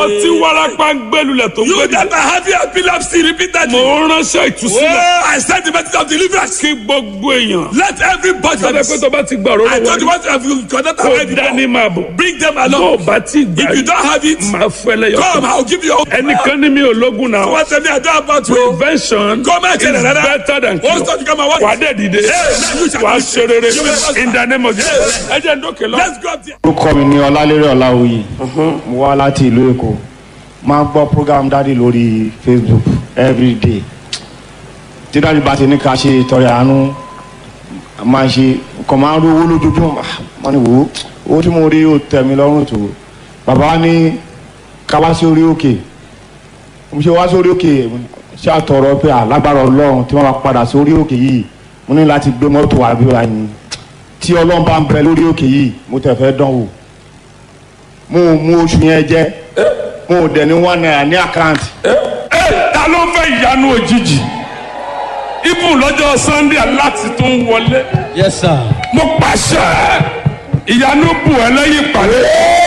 ìwọ tí warapa ń gbẹlulẹ̀ tó ń You gbẹdì. that are having epilepsy repeatedly. mo ń ránṣẹ́ ìtúsílẹ̀. Oh, I send the message of deliverance. kí gbogbo èèyàn. Let everybody. sọ́dọ̀ pé tó bá ti gbà I rọ́rọ́ told you wọlé. what have you connect kó already. dání máa bọ̀. Bring them tó o along. bá ti gbà If you don't have it, máa fẹ́lẹ́ yọ. come. I'll give you. ẹnìkan ní mi ò lógun náà. What tell me I don't about to. prevention Come and is tell another. better than What's cure. that you come and what? wà á dẹ̀ dìde. you shall wà á do. ṣe rere. You will prosper. in the name of Jesus. ẹ jẹ́ ń dókè lọ. Let's go up there. orúkọ mi ni ọlálérè ọláwuyì mo wá láti ìlú èkó máa ń gbọ́ program dáàdi lórí facebook everyday tí dáàdi bá ti ní ká ṣe ìtọrẹ àánú máa ṣe kàn máa ń rówó lójoojúmọ́ Ah, wọ́n ní wò ó owó tí mo rí ó tẹ̀ mí lọ́rùn tó bàbá wa ní ká wá sí orí òkè mo ṣe wá sórí òkè ṣé àtọ̀rọ̀ pé alágbára ọlọ́run tí wọ́n bá padà sórí òkè yìí mo ní láti gbé mọ́tò wá bí wàá ní tí ọlọ́run bá ń bẹ lórí òkè yìí mo tẹ̀ fẹ́ dán wò mo ò mú oṣù yẹn jẹ mo ò dẹ̀ ní one naira ní àkáǹtì ẹ ta ló fẹ́ ìyanu òjijì ibùn lọ́jọ́ sunday aláti tó ń wọlé Yes, sir. mo pàṣẹ ìyanu bù ẹ lẹ́yìn ìpàdé